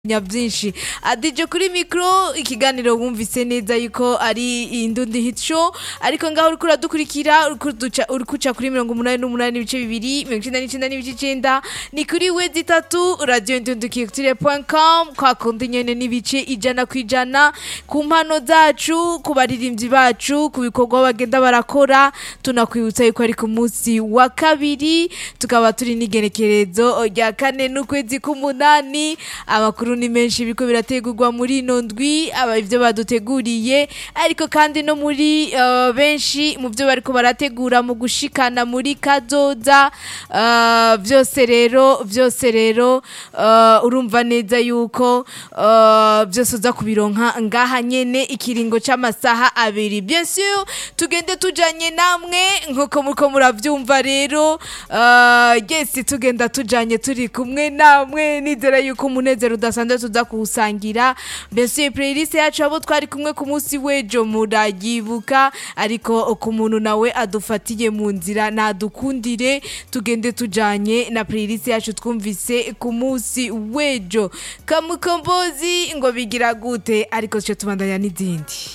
nyabyishi adije kuri mikro ikiganiro wumvise neza yuko ari indundi hit show ariko ngaho uriko uradukurikira uriko duca uriko uca kuri mirongo umunani n'umunani ibice bibiri mirongo icenda n'icenda n'ibice icenda ni kuri wezi itatu radio indundukiyotire.com kwa kundi nyene n'ibice ijana ku ijana ku mpano zacu ku baririmbyi bacu ku bikorwa bagenda barakora tunakwibutsa yuko ari ku munsi wa kabiri tukaba turi n'igerekerezo rya kane n'ukwezi k'umunani amakuru ni menshi biriko birategurwa muri ino ndwi aba ivyo baduteguriye ariko kandi no muri uh, benshi mu vyo bariko barategura mu gushikana muri kazoza uh, vyose rero vyose rero uh, urumva neza yuko uh, vyose uza kubironka ngaha nyene ikiringo c'amasaha abiri bien sûr tugende tujanye namwe nkuko muriko muravyumva rero uh, yes tugenda tujanye turi kumwe namwe nizera yuko umunezero udasanzwe tuza kuwusangira mbese playlist yacu abo twari kumwe ku munsi w'ejo murayibuka ariko ku muntu nawe adufatiye mu nzira nadukundire tugende tujanye na playlist yacu twumvise ku munsi w'ejo kamukombozi ngo bigira gute ariko tuje tubandanya n'izindi